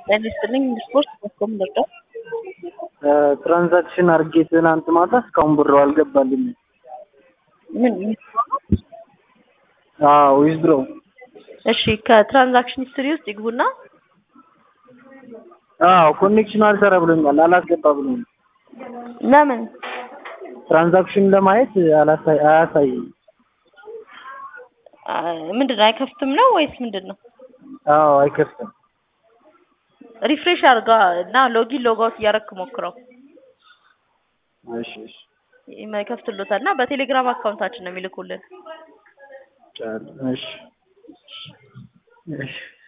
ጤና ይስጥልኝ ስፖርት በኮም ልርዳው? ትራንዛክሽን አድርጌ ትናንት ማታ እስካሁን ብሩ አልገባልኝም። ምን አዎ ዊዝድሮ እሺ ከትራንዛክሽን ሂስትሪ ውስጥ ይግቡና አዎ ኮኔክሽን አልሰራ ብሎኛል፣ አላስገባ ብሎኛል። ለምን ትራንዛክሽን ለማየት አላሳይ አያሳይም። አ፣ ምንድን ነው አይከፍትም ነው ወይስ ምንድን ነው? አዎ አይከፍትም። ሪፍሬሽ አድርጋ እና ሎጊን ሎጋውት እያረክ ሞክረው እሺ እሺ ይከፍትሎታል እና በቴሌግራም አካውንታችን ነው የሚልኩልን። ቻል እሺ እሺ